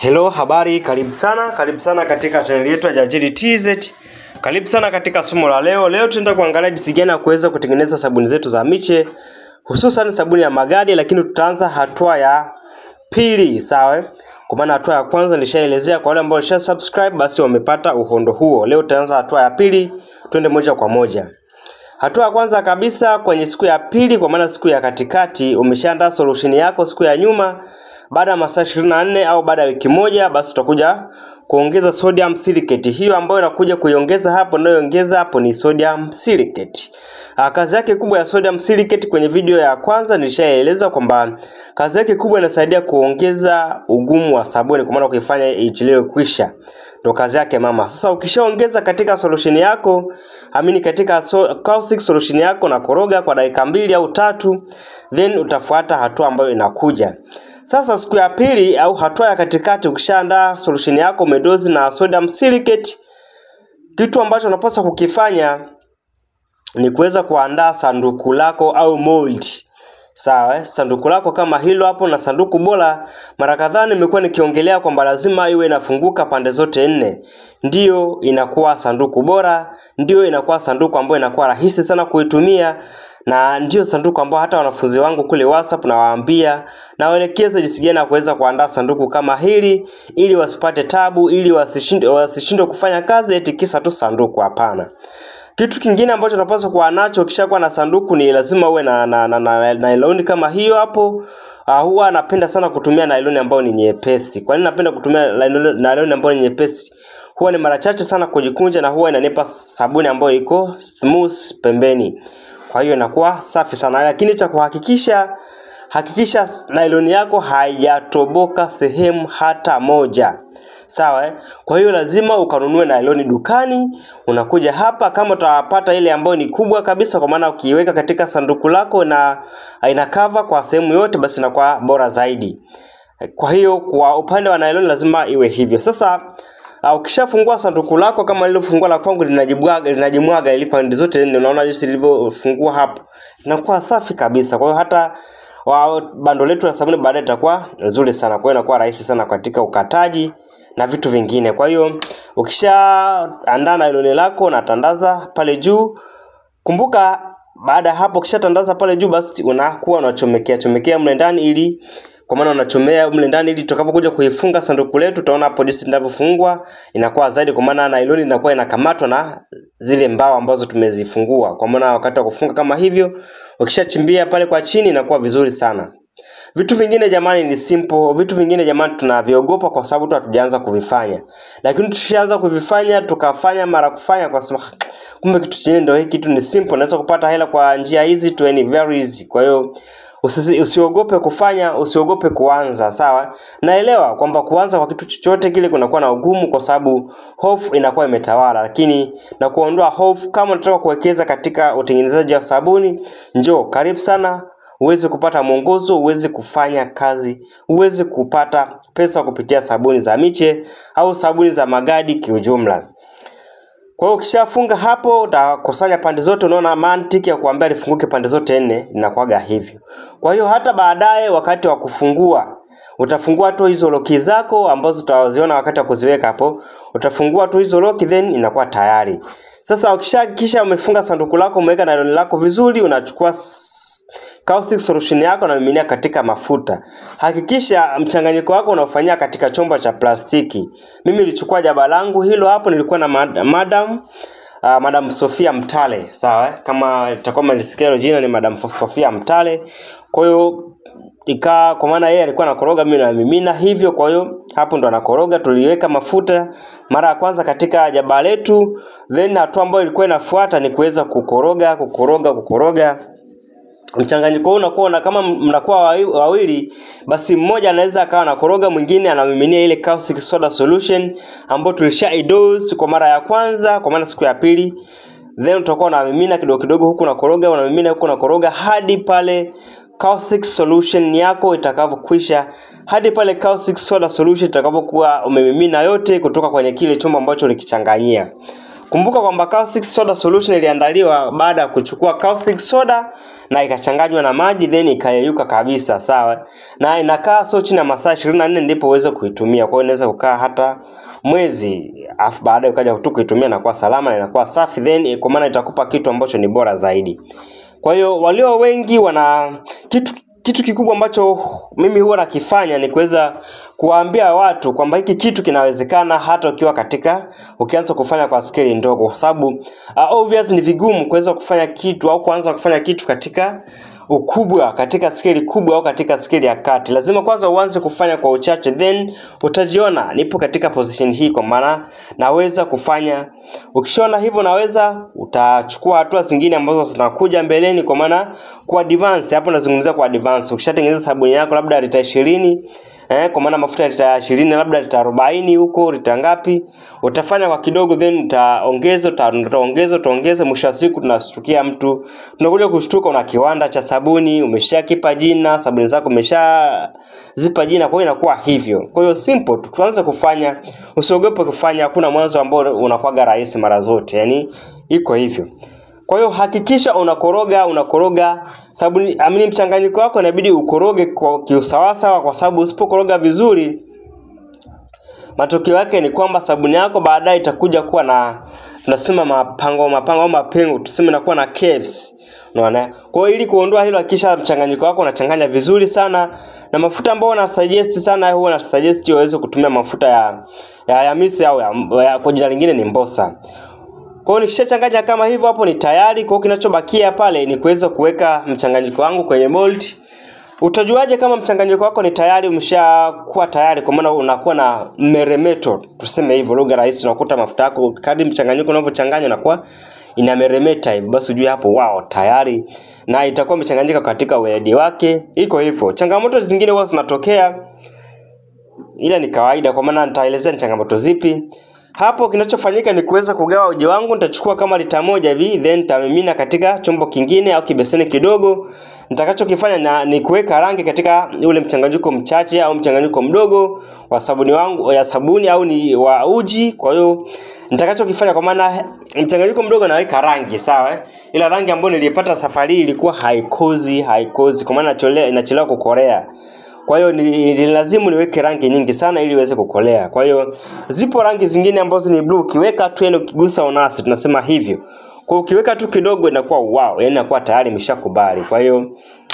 Hello, habari, karibu sana, karibu sana katika chaneli yetu ya Jajili TZ. Karibu sana katika somo la leo. Leo tutaenda kuangalia jinsi gani ya kuweza kutengeneza sabuni zetu za miche, hususan sabuni ya magadi, lakini tutaanza hatua ya pili, sawa? Kwa maana hatua ya kwanza nishaelezea, kwa wale ambao walisha subscribe basi wamepata uhondo huo. Leo tutaanza hatua ya pili, twende moja kwa moja. Hatua ya kwanza kabisa kwenye siku ya pili, kwa maana siku ya katikati, umeshaandaa solution yako siku ya nyuma. Baada ya masaa 24 au baada ya wiki moja, basi utakuja kuongeza sodium silicate. Hiyo ambayo inakuja kuiongeza hapo, inayoongeza hapo ni sodium silicate. Ah, kazi yake kubwa ya sodium silicate kwenye video ya kwanza nilishaeleza kwamba kazi yake kubwa inasaidia kuongeza ugumu wa sabuni, kwa maana kuifanya ichelewe kwisha ndo kazi yake mama. Sasa ukishaongeza katika solution yako, amini katika so, caustic solution yako na koroga kwa dakika mbili au tatu, then utafuata hatua ambayo inakuja. Sasa siku ya pili au hatua ya katikati, ukishaandaa solution yako umedozi na sodium silicate, kitu ambacho unapaswa kukifanya ni kuweza kuandaa sanduku lako au mold. Sawa, eh? sanduku lako kama hilo hapo, na sanduku bora. Mara kadhaa nimekuwa nikiongelea kwamba lazima iwe inafunguka pande zote nne, ndiyo inakuwa sanduku bora, ndiyo inakuwa sanduku ambayo inakuwa rahisi sana kuitumia, na ndiyo sanduku ambayo hata wanafunzi wangu kule WhatsApp nawaambia, nawaelekeza jinsi gani ya kuweza kuandaa sanduku kama hili, ili wasipate tabu, ili wasishinde wasishindwe kufanya kazi eti kisa tu sanduku. Hapana. Kitu kingine ambacho unapaswa kuwa nacho ukishakuwa na sanduku ni lazima uwe na, na, na, na, na nailoni kama hiyo hapo. Uh, huwa napenda sana kutumia nailoni ambayo ni nyepesi. Kwa nini napenda kutumia nailoni nailoni ambayo ni nyepesi? Huwa ni mara chache sana kujikunja na huwa inanipa sabuni ambayo iko smooth pembeni. Kwa hiyo inakuwa safi sana, lakini cha kuhakikisha hakikisha nailoni yako haijatoboka sehemu hata moja. Sawa eh? Kwa hiyo lazima ukanunue nailoni dukani. Unakuja hapa, kama utapata ile ambayo ni kubwa kabisa, kwa maana ukiiweka katika sanduku lako na ina cover kwa sehemu yote, basi inakuwa bora zaidi. Kwa hiyo kwa upande wa nailoni lazima iwe hivyo. Sasa uh, ukishafungua sanduku lako kama lilofungua la kwangu linajibwaga linajimwaga ili pande zote nne, unaona jinsi lilivyofungua hapo, inakuwa safi kabisa. Kwa hiyo hata wa bando letu la sabuni baadaye itakuwa nzuri sana. Kwa hiyo inakuwa rahisi sana katika ukataji na vitu vingine. Kwa hiyo ukishaandaa nailoni lako na tandaza pale juu. Kumbuka baada ya hapo ukishatandaza pale juu, basi unakuwa unachomekea chomekea mle ndani ili kwa maana unachomea mle ndani ili tutakapokuja kuifunga sanduku letu, utaona hapo jinsi linavyofungwa inakuwa zaidi, kwa maana nailoni inakuwa inakamatwa na zile mbao ambazo tumezifungua. Kwa maana wakati wa kufunga kama hivyo, ukishachimbia pale kwa chini inakuwa vizuri sana. Vitu vingine jamani ni simple. Vitu vingine jamani tunaviogopa kwa sababu tu hatujaanza kuvifanya, lakini tukishaanza kuvifanya tukafanya mara kufanya kwa sababu kumbe kitu chenyewe ndio hiki kitu ni simple, naweza kupata hela kwa njia hizi tu, ni very easy. Kwa hiyo usisi, usiogope kufanya, usiogope kuanza. Sawa, naelewa kwamba kuanza kwa kitu chochote kile kunakuwa na ugumu, kwa sababu hofu inakuwa imetawala, lakini na kuondoa hofu, kama unataka kuwekeza katika utengenezaji wa sabuni, njoo karibu sana uweze kupata mwongozo, uweze kufanya kazi, uweze kupata pesa kupitia sabuni za miche au sabuni za magadi kiujumla. Kwa hiyo ukishafunga hapo, utakusanya pande zote. Unaona mantiki ya kuambia lifunguke pande zote nne inakuwaga hivyo. Kwa hiyo hata baadaye wakati wa kufungua utafungua tu hizo loki zako ambazo utaziona wakati wa kuziweka hapo, utafungua tu hizo loki, then inakuwa tayari. Sasa ukishahakikisha umefunga sanduku lako, umeweka nailoni lako vizuri, unachukua caustic solution yako na miminia katika mafuta. Hakikisha mchanganyiko wako unaofanyia katika chombo cha plastiki. Mimi nilichukua jaba langu hilo hapo, nilikuwa na mad madam uh, Madam Sofia Mtale, sawa eh? Kama itakuwa mlisikia hilo jina ni Madam Sofia Mtale. Kwa hiyo ikaa kwa maana yeye alikuwa anakoroga, mimi namimina hivyo. Kwa hiyo hapo ndo anakoroga. Tuliweka mafuta mara ya kwanza katika jaba letu, then hatua ambayo ilikuwa inafuata ni kuweza kukoroga, kukoroga, kukoroga mchanganyiko huu unakuwa na kama mnakuwa wawili, basi mmoja anaweza akawa anakoroga, mwingine anamiminia ile caustic soda solution ambayo tulisha idose kwa mara ya kwanza, kwa maana siku ya pili, then utakuwa unamimina kidogo kidogo, huku unakoroga, unamimina huku unakoroga hadi pale caustic solution yako itakavyokwisha, hadi pale caustic soda solution itakavyokuwa umemimina yote kutoka kwenye kile chombo ambacho ulikichanganyia. Kumbuka kwamba caustic soda solution iliandaliwa baada ya kuchukua caustic soda na ikachanganywa na maji then ikayeyuka kabisa, sawa, na inakaa sio chini ya masaa 24 ndipo uweze kuitumia. Kwa hiyo inaweza kukaa hata mwezi, afu baadaye ukaja tu kuitumia na kuwa salama na inakuwa safi, then kwa maana itakupa kitu ambacho ni bora zaidi. Kwa hiyo walio wengi wana kitu kitu kikubwa ambacho mimi huwa nakifanya ni kuweza kuwaambia watu kwamba hiki kitu kinawezekana hata ukiwa katika ukianza kufanya kwa skeli ndogo, kwa sababu uh, obvious ni vigumu kuweza kufanya kitu au kuanza kufanya kitu katika ukubwa katika skeli kubwa au katika skeli ya kati. Lazima kwanza uanze kufanya kwa uchache, then utajiona nipo katika position hii, kwa maana naweza kufanya. Ukishaona hivyo naweza, utachukua hatua zingine ambazo zinakuja mbeleni, kwa maana kwa advance. Hapo nazungumzia kwa advance. Ukishatengeneza sabuni yako labda lita ishirini eh, kwa maana mafuta lita ishirini labda lita arobaini huko lita ngapi, utafanya kwa kidogo, then utaongeza utaongeza utaongeza, mwisho wa siku tunashtukia mtu tunakuja kushtuka, una kiwanda cha sabuni umeshakipa jina, sabuni zako umeshazipa jina, kwa hiyo inakuwa hivyo. Kwa hiyo simple tu, tuanze kufanya, usiogope kufanya, hakuna mwanzo ambao unakuwaga rahisi mara zote, yani iko hivyo. Kwa hiyo hakikisha unakoroga unakoroga sabuni, amini mchanganyiko wako inabidi ukoroge kwa kiusawasawa, kwa sababu usipokoroga vizuri, matokeo yake ni kwamba sabuni yako baadaye itakuja kuwa na tunasema mapango mapango au mapengo, tuseme inakuwa na caves. Unaona? Kwa hiyo ili kuondoa hilo, hakikisha mchanganyiko wako unachanganya vizuri sana, na mafuta ambayo na suggest sana, huwa na suggest uweze kutumia mafuta ya ya, ya mise au ya, ya, kwa jina lingine ni mbosa. Kwa hiyo nikishachanganya kama hivyo hapo ni tayari. Kwa hiyo kinachobakia pale ni kuweza kuweka mchanganyiko wangu kwenye mold. Utajuaje kama mchanganyiko wako ni tayari, umeshakuwa tayari? Kwa maana unakuwa na meremeto, tuseme hivyo lugha rahisi. Unakuta mafuta yako kadri mchanganyiko unavyochanganya unakuwa inameremeta hivi, basi ujue hapo wao tayari, na itakuwa imechanganyika katika weledi wake. Iko hivyo. Changamoto zingine huwa zinatokea, ila ni kawaida, kwa maana nitaelezea ni changamoto zipi. Hapo kinachofanyika ni kuweza kugawa uji wangu. Nitachukua kama lita moja hivi, then nitamimina katika chombo kingine au kibeseni kidogo. Nitakachokifanya na ni kuweka rangi katika ule mchanganyiko mchache au mchanganyiko mdogo wa sabuni wangu ya sabuni au ni wa uji. Kwa hiyo nitakachokifanya, kwa maana mchanganyiko mdogo naweka rangi sawa, eh? ila rangi ambayo nilipata safari hii ilikuwa haikozi haikozi, kwa maana inachelewa kukorea kwa hiyo ni, ni lazimu niweke rangi nyingi sana ili iweze kukolea. Kwa hiyo zipo rangi zingine ambazo ni blue, ukiweka tu yani ukigusa unasi, tunasema hivyo. Kwa ukiweka tu kidogo inakuwa wow, yani inakuwa tayari imeshakubali. Kwa hiyo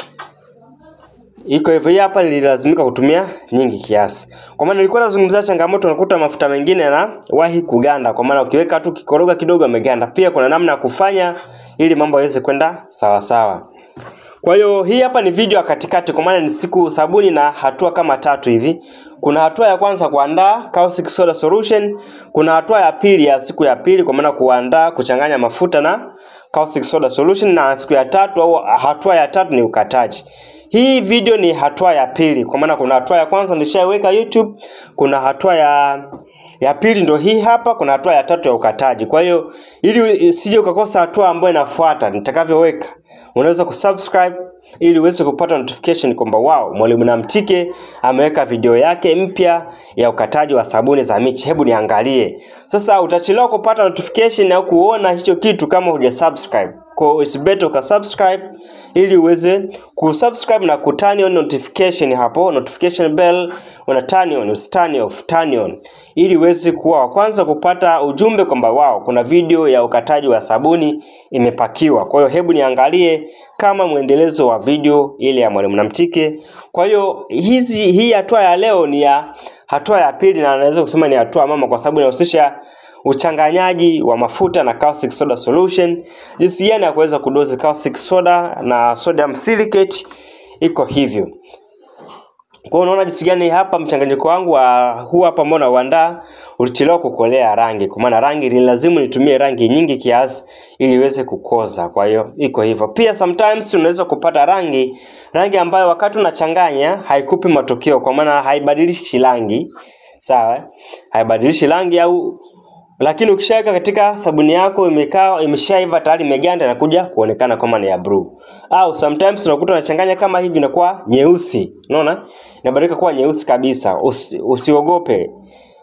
iko hivyo. Hii hapa nililazimika kutumia nyingi kiasi, kwa maana nilikuwa nazungumzia changamoto, unakuta mafuta mengine yanawahi kuganda, kwa maana ukiweka tu kikoroga kidogo ameganda. Pia kuna namna ya kufanya ili mambo yaweze kwenda sawa sawa. Kwa hiyo hii hapa ni video ya katikati, kwa maana ni siku sabuni na hatua kama tatu hivi. Kuna hatua ya kwanza kuandaa caustic soda solution, kuna hatua ya pili ya siku ya pili, kwa maana kuandaa kuchanganya mafuta na caustic soda solution, na siku ya tatu au hatua ya tatu ni ukataji. Hii video ni hatua ya pili, kwa maana kuna hatua ya kwanza nilishaiweka YouTube, kuna hatua ya ya pili ndo hii hapa, kuna hatua ya tatu ya ukataji. Kwa hiyo ili usije ukakosa hatua ambayo inafuata nitakavyoweka, unaweza kusubscribe ili uweze kupata notification kwamba wow, Mwalimu Namtike ameweka video yake mpya ya ukataji wa sabuni za miche. Hebu niangalie sasa. Utachelewa kupata notification au kuona hicho kitu kama hujasubscribe. Kwa it's better uka subscribe ili uweze kusubscribe na ku turn on notification hapo, notification bell una turn on, usi turn off, turn on ili uweze kuwa wa kwanza kupata ujumbe kwamba wao kuna video ya ukataji wa sabuni imepakiwa. Kwa hiyo hebu niangalie kama mwendelezo wa video ile ya Mwalimu Namtike. Kwa hiyo hizi hii hatua ya leo ni ya hatua ya pili, na naweza kusema ni hatua mama, kwa sababu inahusisha uchanganyaji wa mafuta na caustic soda solution, jinsi gani ya kuweza kudozi caustic soda na sodium silicate, iko hivyo. Kwa hiyo unaona jinsi gani hapa mchanganyiko wangu wa huu hapa ambao nauandaa ulichelewa kukolea rangi, kwa maana rangi ni lazima nitumie rangi nyingi kiasi ili iweze kukoza. Kwa hiyo iko hivyo. Pia sometimes unaweza kupata rangi rangi ambayo wakati unachanganya haikupi matokeo, kwa maana haibadilishi rangi, sawa, haibadilishi rangi au lakini ukishaweka katika sabuni yako imekaa imeshaiva tayari imeganda na kuja kuonekana kama ni ya blue. Au sometimes unakuta unachanganya kama hivi inakuwa nyeusi. Unaona? Inabadilika kuwa nyeusi kabisa. Usi, usiogope.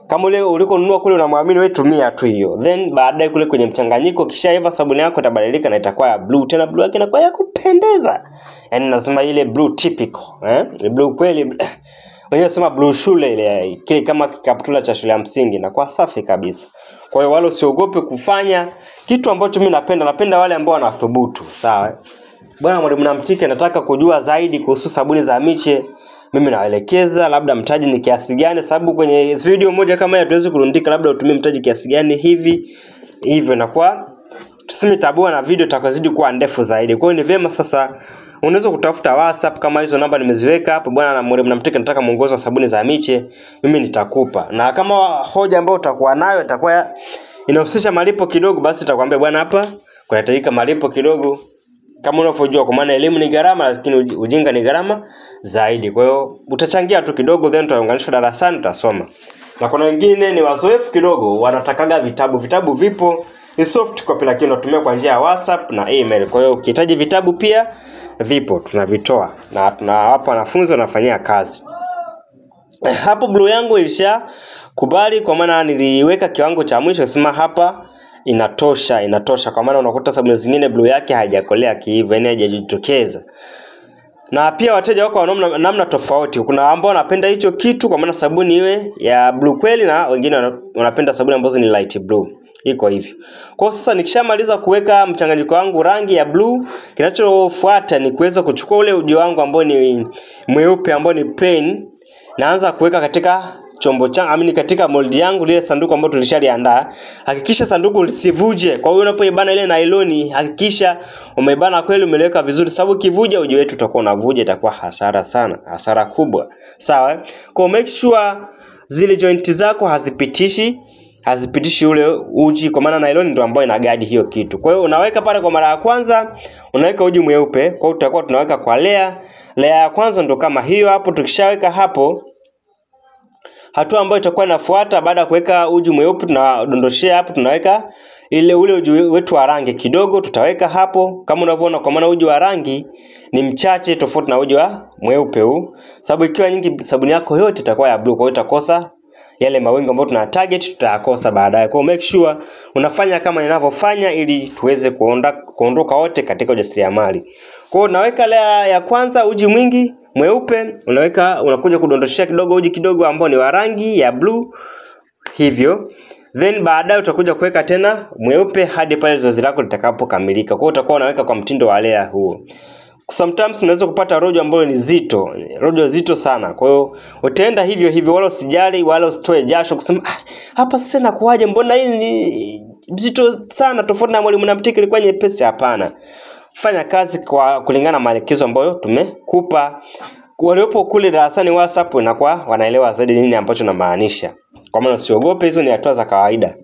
kama ule ulikonunua kule unamwamini wewe, tumia tu hiyo, then baadaye kule kwenye mchanganyiko, kishaiva sabuni yako itabadilika na itakuwa ya blue, tena blue yake inakuwa ya kupendeza, yani nasema ile blue typical eh, Ni blue kweli wenyewe nasema blue shule ile kile kama kikaptula cha shule ya msingi inakuwa safi kabisa. Kwa hiyo wale usiogope kufanya kitu ambacho mimi napenda, napenda wale ambao wanathubutu, sawa. eh? Bwana mwalimu Namtike, nataka kujua zaidi kuhusu sabuni za miche. Mimi nawaelekeza labda mtaji ni kiasi gani, sababu kwenye video moja kama hii hatuwezi kurundika, labda utumie mtaji kiasi gani hivi hivyo, inakuwa tuseme tabua na video itakazidi kuwa ndefu zaidi. Kwa hiyo ni vyema sasa unaweza kutafuta WhatsApp kama hizo namba nimeziweka hapo. Bwana na mwalimu Namtike, nataka mwongozo wa sabuni za miche, mimi nitakupa. Na kama hoja ambayo utakuwa nayo itakuwa ya- inahusisha malipo kidogo, basi nitakwambia bwana, hapa kunahitajika malipo kidogo kama unavyojua, kwa maana elimu ni gharama, lakini uji- ujinga ni gharama zaidi. Kwa hiyo utachangia tu kidogo, then tutaunganishwa darasani, tutasoma. Na kuna wengine ni wazoefu kidogo, wanatakaga vitabu. Vitabu vipo, ni soft copy, lakini unatumia kwa njia ya WhatsApp na email. Kwa hiyo ukihitaji vitabu pia vipo, tunavitoa na tunawapa wanafunzi wanafanyia kazi hapo blue yangu ilisha kubali kwa maana niliweka kiwango cha mwisho sema hapa inatosha inatosha kwa maana unakuta sabuni zingine blue yake haijakolea kiivo yani haijajitokeza na pia wateja wako wa namna, namna tofauti kuna ambao wanapenda hicho kitu kwa maana sabuni iwe ya blue kweli na wengine wana- wanapenda sabuni ambazo ni light blue iko hivyo kwa hiyo sasa nikishamaliza kuweka mchanganyiko wangu rangi ya blue kinachofuata ni kuweza kuchukua ule uji wangu ambao ni mweupe ambao ni plain naanza kuweka katika chombo changu amini katika mold yangu lile sanduku ambalo tulishaliandaa hakikisha sanduku lisivuje kwa hiyo unapoibana ile nailoni hakikisha umeibana kweli umeliweka vizuri sababu kivuja uji wetu utakuwa unavuja itakuwa hasara sana hasara kubwa sawa eh? kwa hiyo make sure zile joint zako hazipitishi hazipitishi ule uji kwa maana nylon ndio ambayo inagadi hiyo kitu. Kwa hiyo unaweka pale kwa mara ya kwanza, unaweka uji mweupe. Kwa hiyo tutakuwa tunaweka kwa layer. Layer ya kwanza ndo kama hiyo hapo. Tukishaweka hapo, hatua ambayo itakuwa inafuata baada ya kuweka uji mweupe, tunadondoshea hapo, tunaweka ile ule uji wetu wa rangi kidogo, tutaweka hapo kama unavyoona, kwa maana uji wa rangi ni mchache tofauti na uji wa mweupe huu, sababu ikiwa nyingi sabuni yako yote itakuwa ya blue, kwa hiyo itakosa yale mawingu ambayo tuna target tutayakosa baadaye. Kwa hiyo make sure unafanya kama ninavyofanya ili tuweze kuonda, kuondoka wote katika ujasiriamali. Kwa hiyo unaweka layer ya kwanza uji mwingi mweupe, unaweka unakuja kudondoshea kidogo uji kidogo ambao ni wa rangi ya blue hivyo then baadaye utakuja kuweka tena mweupe hadi pale zoezi lako litakapokamilika. Kwa hiyo utakuwa unaweka kwa mtindo wa layer huo. Sometimes unaweza kupata rojo ambayo ni zito, rojo zito sana. Kwa hiyo utaenda hivyo hivyo, wala usijali, wala usitoe jasho kusema ah, hapa sasa nakuaje, mbona hii ni zito sana, tofauti na mwalimu Namtiki ilikuwa nyepesi. Hapana, fanya kazi kwa kulingana na maelekezo ambayo tumekupa. Waliopo kule darasani WhatsApp inakuwa wanaelewa zaidi nini ambacho namaanisha. Kwa maana usiogope, hizo ni hatua za kawaida.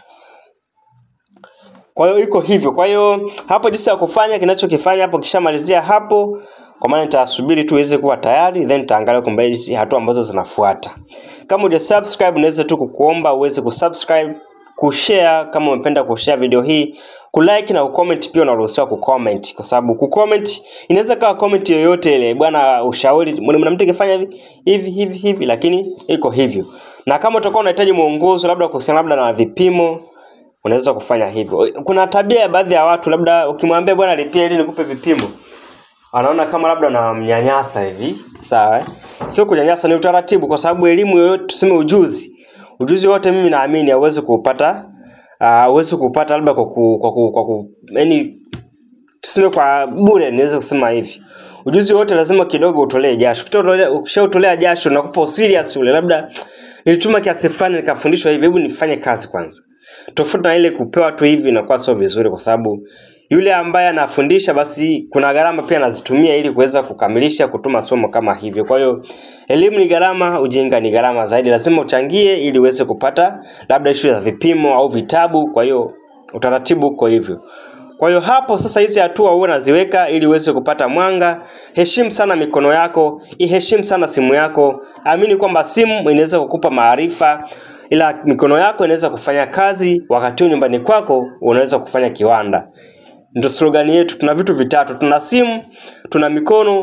Kwa hiyo iko hivyo. Kwa hiyo hapo jinsi ya kufanya, kinachokifanya hapo, kishamalizia hapo, kwa maana nitasubiri tu iweze kuwa tayari, then tutaangalia kwamba hizi hatua ambazo zinafuata. Kama uja subscribe, naweza tu kukuomba uweze kusubscribe, kushare kama umependa kushare video hii, kulike na kucomment pia unaruhusiwa kucomment kwa sababu kucomment inaweza kawa comment yoyote ile, bwana, ushauri mwalimu Namtiki fanya hivi hivi hivi hivi, lakini iko hivyo. Na kama utakuwa unahitaji mwongozo labda kuhusiana labda na vipimo unaweza kufanya hivyo. Kuna tabia ya baadhi ya watu, labda ukimwambia bwana lipia ili nikupe vipimo, anaona kama labda unamnyanyasa hivi. Sawa, eh? sio kunyanyasa, ni utaratibu, kwa sababu elimu yoyote, tuseme ujuzi, ujuzi wote mimi naamini hauwezi kuupata uh, huwezi kuupata labda kwa ku, kwa ku, kwa ku, yani tuseme kwa bure, niweze kusema hivi ujuzi wote lazima kidogo utolee jasho. Ukishautolea ukishautolea jasho nakupa serious ule, labda nilituma kiasi fulani nikafundishwa hivi, hebu nifanye kazi kwanza. Tofauti na ile kupewa tu hivi inakuwa sio vizuri, kwa sababu yule ambaye anafundisha basi kuna gharama pia anazitumia ili kuweza kukamilisha kutuma somo kama hivyo. Kwa hiyo elimu ni gharama, ujinga ni gharama zaidi, lazima uchangie ili uweze kupata labda issue za vipimo au vitabu. Kwa hiyo utaratibu uko hivyo. Kwa hiyo hapo sasa, hizi hatua huwa unaziweka ili uweze kupata mwanga. Heshimu sana mikono yako, iheshimu sana simu yako. Amini kwamba simu inaweza kukupa maarifa, ila mikono yako inaweza kufanya kazi, wakati huu nyumbani kwako unaweza kufanya kiwanda. Ndio slogan yetu. Tuna vitu vitatu, tuna simu, tuna mikono,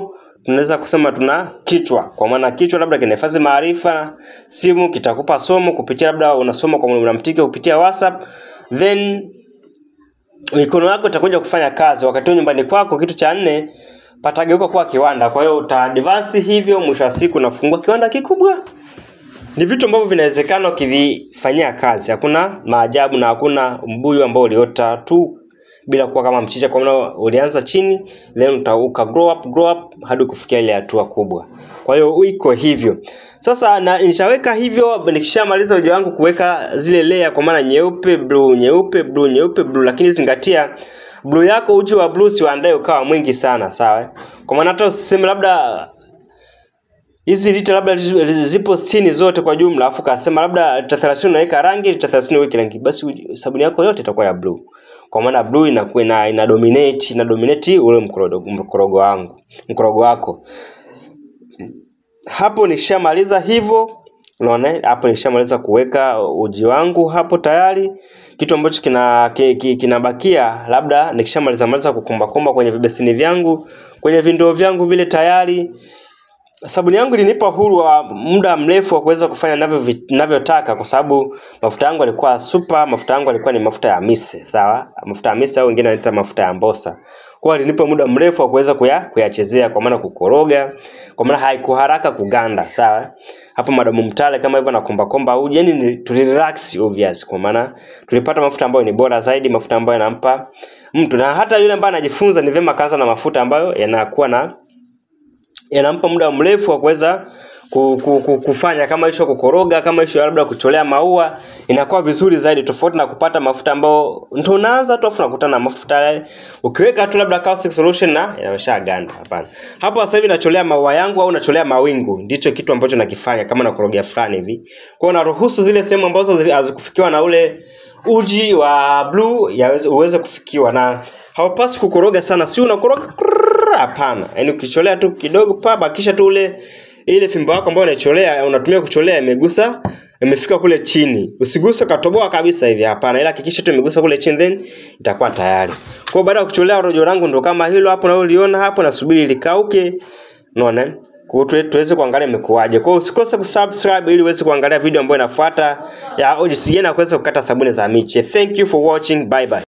tunaweza kusema tuna kichwa, kwa maana kichwa labda kinahifadhi maarifa, simu kitakupa somo kupitia labda unasoma kwa mnamtike kupitia WhatsApp, then mikono yako itakuja kufanya kazi. Wakati huo nyumbani kwako, kitu cha nne patageuka kuwa kiwanda. Kwa hiyo uta advance hivyo, mwisho wa siku unafungua kiwanda kikubwa. Ni vitu ambavyo vinawezekana ukivifanyia kazi. Hakuna maajabu na hakuna mbuyu ambao uliota tu bila kuwa kama mchicha, kwa maana ulianza chini then uta, uka grow up, grow up hadi kufikia ile hatua kubwa. Kwa hiyo iko hivyo. Sasa na nishaweka hivyo, nikishamaliza uji wangu kuweka zile layer, kwa maana nyeupe, blue, nyeupe, blue, nyeupe, blue, lakini zingatia blue yako, uji wa blue siuandae ukawa mwingi sana, sawa? eh? Kwa maana hata usiseme labda hizi lita labda zipo sitini zote kwa jumla, afu kasema labda lita 30 unaweka rangi, lita 30 uweke rangi, basi uji- sabuni yako yote itakuwa ya blue. Kwa maana blue inakuwa ina, ina dominate ina dominate ule mkorogo, mkorogo wangu mkorogo wako. Hapo nishamaliza hivyo, unaona eh? hapo nishamaliza kuweka uji wangu hapo tayari. Kitu ambacho kina ki- ki- kinabakia labda nikishamaliza maliza kukumbakumba kwenye vibeseni vyangu kwenye vindoo vyangu vile tayari sabuni yangu ilinipa uhuru wa muda mrefu wa kuweza kufanya navyo vi- navyotaka kwa sababu mafuta yangu yalikuwa super mafuta yangu yalikuwa ni mafuta ya mise sawa mafuta ya mise au wengine wanaita mafuta ya mbosa kwa hiyo alinipa muda mrefu wa kuweza kuya, kuyachezea kwa maana kukoroga kwa maana haikuharaka kuganda sawa hapo madamu mtale kama hivyo na komba komba uji yani ni tulirelax obvious kwa maana tulipata mafuta ambayo ni bora zaidi mafuta ambayo yanampa mtu na hata yule ambaye anajifunza ni vyema kaanza na mafuta ambayo yanakuwa na yanampa muda mrefu wa kuweza ku- ku- ku- kufanya kama isho kukoroga kama isho labda kucholea maua inakuwa vizuri zaidi tofauti na kupata mafuta ambayo ndo unaanza tu afu unakutana na mafuta yale ukiweka tu labda caustic solution na yameshaganda hapana hapo sasa hivi nacholea maua yangu au nacholea mawingu ndicho kitu ambacho nakifanya kama nakorogea fulani hivi kwa hiyo naruhusu zile sehemu ambazo zi- hazikufikiwa na ule uji wa blue yaweze uweze kufikiwa na haupaswi kukoroga sana si unakoroga krrrr, hapana yaani ukicholea tu kidogo pa bakisha tu ule ile fimbo yako ambayo unaicholea unatumia kucholea imegusa imefika kule chini usiguse ukatoboa kabisa hivi hapana ila hakikisha tu imegusa kule chini then itakuwa tayari kwa hiyo baada ya kucholea rojo langu ndo kama hilo hapo naoliona hapo nasubiri likauke unaona Kwa hiyo tuwe- tuweze kuangalia imekuwaje. Kwa hiyo usikose kusubscribe ili uweze kuangalia video ambayo inafuata ya jinsi gani ya kuweza kukata sabuni za miche. Thank you for watching. Bye bye.